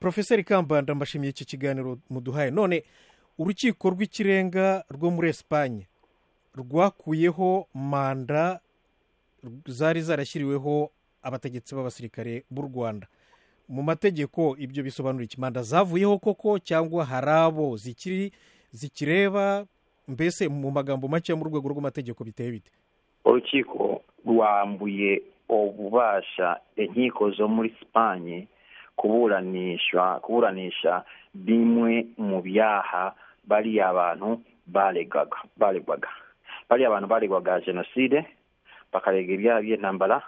porofeseri kamba ndambashimiye iki kiganiro muduhaye none urukiko rw'ikirenga rwo muri esipanye rwakuyeho manda zari zarashyiriweho abategetsi b'abasirikare b'u rwanda mu mategeko ibyo bisobanura iki manda zavuyeho koko cyangwa hari abo zikiri zikireba mbese mu magambo make yo mu rwego rw'amategeko biteye bite urukiko rwambuye ububasha inkiko zo muri sipanye kuburanisha kuburanisha bimwe mu byaha bariya abantu baregwaga baregwaga bariya abantu baregwaga jenoside bakarega ibyaha by'intambara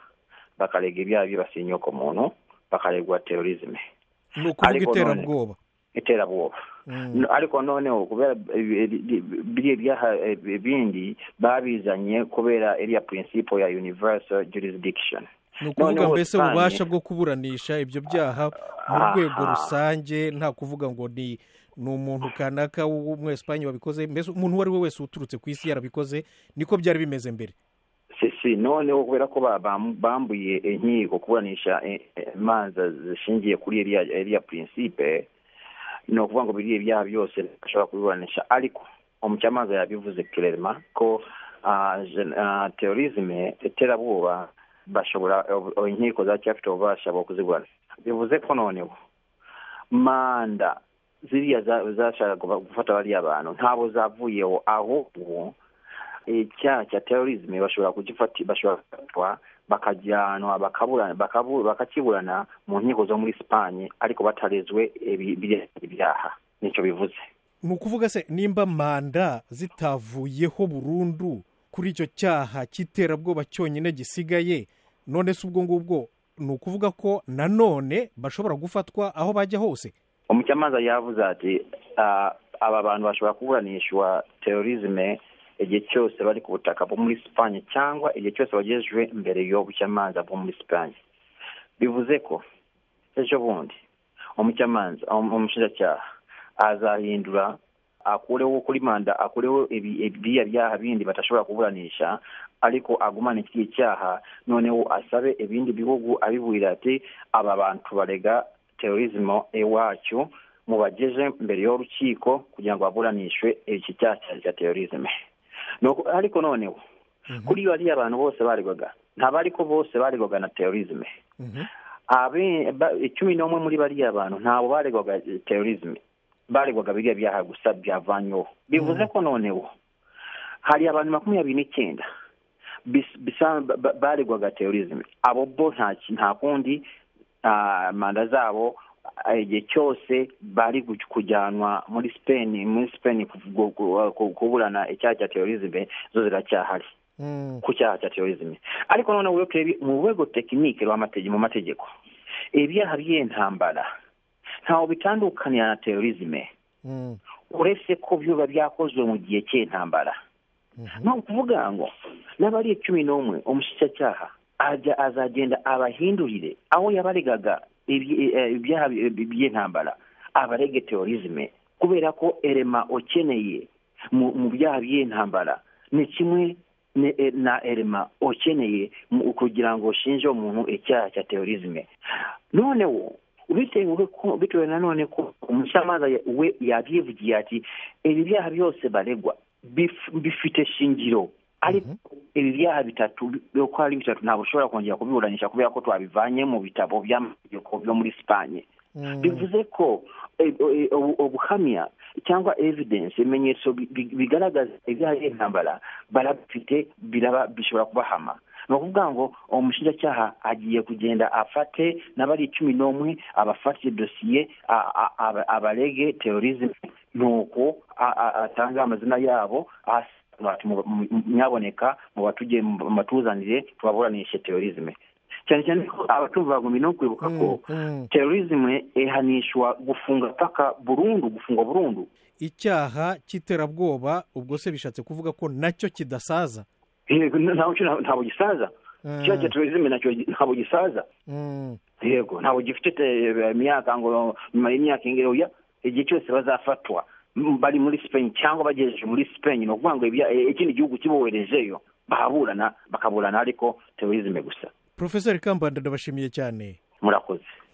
bakarega ibyaha byibasiye muntu bakaregwa terorizme ni ukuvuga iterabwoba iterabwoba ariko noneho kubera biriya byaha bindi babizanye kubera iriya prinsipo ya universal jurisdiction ni ukuvuga mbese ububasha bwo kuburanisha ibyo byaha mu rwego rusange nta kuvuga ngo ni ni umuntu kanaka w'umwesipanye wabikoze mbese umuntu uwo ari we wese uturutse ku isi yarabikoze niko byari bimeze mbere sisi noneho kubera ko bambuye inkiko kuburanisha imanza zishingiye kuri iriya prinsipe ni ukuvuga ngo biriya ibyaha byose bashobora kubiburanisha ariko umucamanza yabivuze kererema ko terorizme iterabwoba bashobora inkiko zacyafite ububasha bwo kuziburanisha bivuze ko noneho manda ziriya zashaka gufata bariya bantu ntabwo zavuyeho ahubwo icyaha cya terorizme bashobora kugifata bashobora gufatwa bakajyanwa bakakiburana mu nkiko zo muri sipanye ariko batarezwe ibyaha nicyo bivuze ni ukuvuga se nimba manda zitavuyeho burundu kuri icyo cyaha cy'iterabwoba cyonyine gisigaye none si ubwo ngubwo ni ukuvuga ko nanone bashobora gufatwa aho bajya hose umucamanza yavuze ati aba bantu bashobora kuburanishwa terorizme igihe cyose bari ku butaka bwo muri sipanye cyangwa igihe cyose bagejejwe imbere y'ubucamanza bwo muri sipanye bivuze ko ejo bundi umucamanza umushinjacyaha azahindura akureho kuri manda akureho ibiriya byaha bindi badashobora kuburanisha ariko agumana iki cyaha noneho asabe ibindi bihugu abiburira ati aba bantu barega terorizmo iwacu mubageje imbere y'urukiko kugira ngo baburanishwe iki cyaha cya terorizme ariko noneho kuri bariya abantu bose baregwaga ntabwo ariko bose baregwaga na terorizme icumi n'umwe muri bariya bantu ntabwo baregwaga terorizme baregwaga biriya byaha gusa byavanyweho bivuze ko noneho hari abantu makumyabiri n'icyenda baregwaga terorizme abo bo nta kundi manda zabo igihe cyose bari kujyanwa muri sipeni muri sipeni kuburana icyaha cya terorizme zo ziracyahari ku cyaha cya terorizme ariko noneho mu rwego tekinike mu mategeko ibyaha by'intambara ntawe bitandukanira na terorizme uretse ko biba byakozwe mu gihe cy'intambara ni ukuvuga ngo n'abari cumi n'umwe umushyitsi azagenda abahindurire aho yabaregaga ibyaha by'intambara abarege terorizme kubera ko erema ukeneye mu byaha by'intambara ni kimwe na erema ukeneye kugira ngo ushinje umuntu icyaha cya terorizme noneho bitewe na none ko umucamanza we yabyivugiye ati ibi byaha byose baregwa bifite shingiro ariko ibi byaha bitatu uko ari bitatu ntabwo ushobora kongera kubiburanisha kubera ko twabivanye mu bitabo by'amategeko byo muri sipanye bivuze ko ubuhamya cyangwa evidence ibimenyetso bigaragaza ibyaha by'intambara barabifite bishobora kubahama ni ukuvuga ngo umushinjacyaha agiye kugenda afate n'abari icumi n'umwe abafate dosiye abarege terorizme nuko atanga amazina yabo mwaboneka mu batuzanire tubaburanishe terorizme cyane cyane ko abatumva bagomba no kwibuka ko terorizme ihanishwa gufunga paka burundu gufungwa burundu icyaha cy'iterabwoba ubwo se bishatse kuvuga ko nacyo kidasaza ntabwo gisaza icyaha cya terorizme nacyo ntabwo gisaza yego ntabwo gifite imyaka ngo nyuma y'imyaka ingero igihe cyose bazafatwa bari muri sipeni cyangwa bagejeje muri sipeni ni ukuvuga ngo ikindi gihugu kiboherejeyo bahaburana bakaburana ariko terorizme gusa porofesori kambanda ndabashimiye cyane murakoze